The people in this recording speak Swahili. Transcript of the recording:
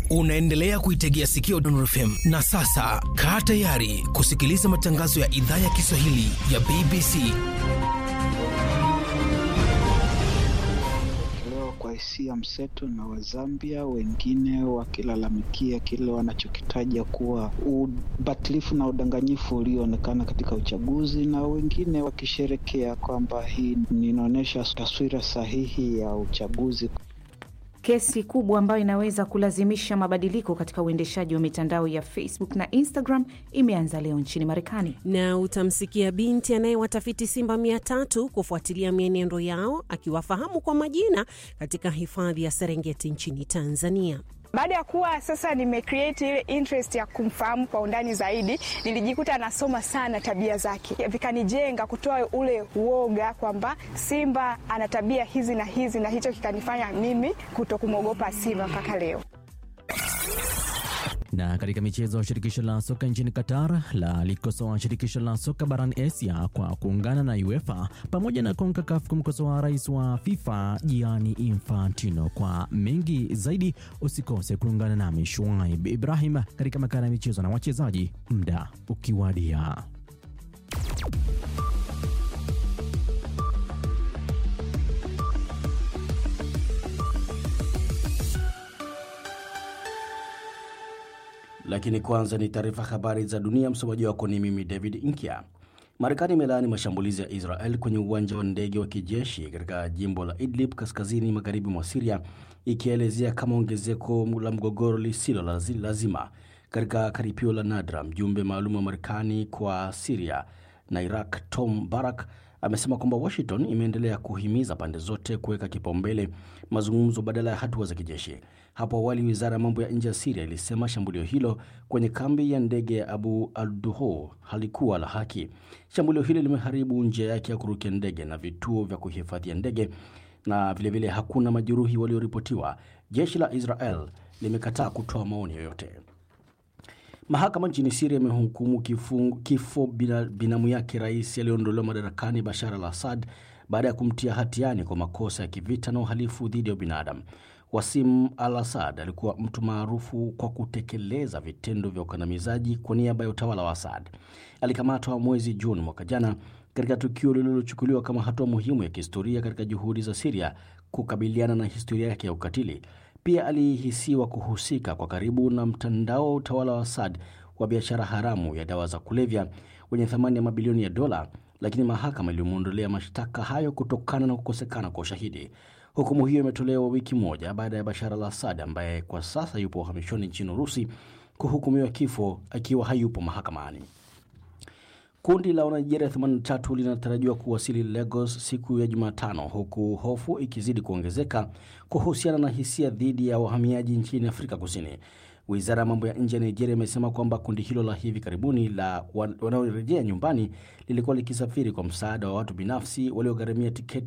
Unaendelea kuitegea sikio Dondon FM na sasa kaa tayari kusikiliza matangazo ya idhaa ya Kiswahili ya BBC. Leo kwa hisia mseto na Wazambia wengine wakilalamikia kile wanachokitaja kuwa ubatilifu na udanganyifu ulioonekana katika uchaguzi, na wengine wakisherekea kwamba hii inaonyesha taswira sahihi ya uchaguzi. Kesi kubwa ambayo inaweza kulazimisha mabadiliko katika uendeshaji wa mitandao ya Facebook na Instagram imeanza leo nchini Marekani. Na utamsikia binti anayewatafiti simba mia tatu kufuatilia mienendo yao akiwafahamu kwa majina katika hifadhi ya Serengeti nchini Tanzania. Baada ya kuwa sasa nimecreate ile interest ya kumfahamu kwa undani zaidi, nilijikuta nasoma sana tabia zake, vikanijenga kutoa ule uoga kwamba simba ana tabia hizi na hizi, na hicho kikanifanya mimi kuto kumwogopa simba mpaka leo. Na katika michezo, shirikisho la soka nchini Qatar la likosoa shirikisho la soka barani Asia kwa kuungana na UEFA pamoja na CONCACAF kumkosoa rais wa FIFA Gianni Infantino. Kwa mengi zaidi, usikose kuungana nami Shuaib Ibrahim katika makala ya michezo na wachezaji, muda ukiwadia. Lakini kwanza ni taarifa habari za dunia. Msomaji wako ni mimi David Inkia. Marekani imelaani mashambulizi ya Israel kwenye uwanja wa ndege wa kijeshi katika jimbo la Idlib kaskazini magharibi mwa Siria, ikielezea kama ongezeko la mgogoro lisilo lazima. Katika karipio la nadra, mjumbe maalum wa Marekani kwa Siria na Iraq Tom Barak amesema kwamba Washington imeendelea kuhimiza pande zote kuweka kipaumbele mazungumzo badala ya hatua za kijeshi. Hapo awali, wizara ya mambo ya nje ya Siria ilisema shambulio hilo kwenye kambi ya ndege ya Abu al-Duho halikuwa la haki. Shambulio hilo limeharibu njia yake ya kurukia ndege na vituo vya kuhifadhia ndege, na vilevile vile hakuna majeruhi walioripotiwa. Jeshi la Israel limekataa kutoa maoni yoyote. Mahakama nchini Siria imehukumu kifo binamu yake rais aliyeondolewa madarakani Bashar al Assad baada ya kumtia hatiani kwa makosa ya kivita na uhalifu dhidi ya binadamu. Wasim al Assad alikuwa mtu maarufu kwa kutekeleza vitendo vya ukandamizaji kwa niaba ya utawala wa Assad. Alikamatwa mwezi Juni mwaka jana katika tukio lililochukuliwa kama hatua muhimu ya kihistoria katika juhudi za Siria kukabiliana na historia yake ya ukatili. Pia alihisiwa kuhusika kwa karibu na mtandao wa utawala wa Assad wa biashara haramu ya dawa za kulevya wenye thamani ya mabilioni ya dola, lakini mahakama ilimwondolea mashtaka hayo kutokana na kukosekana kwa ushahidi. Hukumu hiyo imetolewa wiki moja baada ya Bashar al Assad ambaye kwa sasa yupo uhamishoni nchini Urusi kuhukumiwa kifo akiwa hayupo mahakamani. Kundi la Wanigeria 83 linatarajiwa kuwasili Lagos siku ya Jumatano, huku hofu ikizidi kuongezeka kuhusiana na hisia dhidi ya wahamiaji nchini Afrika Kusini. Wizara ya mambo ya nje ya Nigeria imesema kwamba kundi hilo la hivi karibuni la wanaorejea nyumbani lilikuwa likisafiri kwa msaada wa watu binafsi waliogharamia tiketi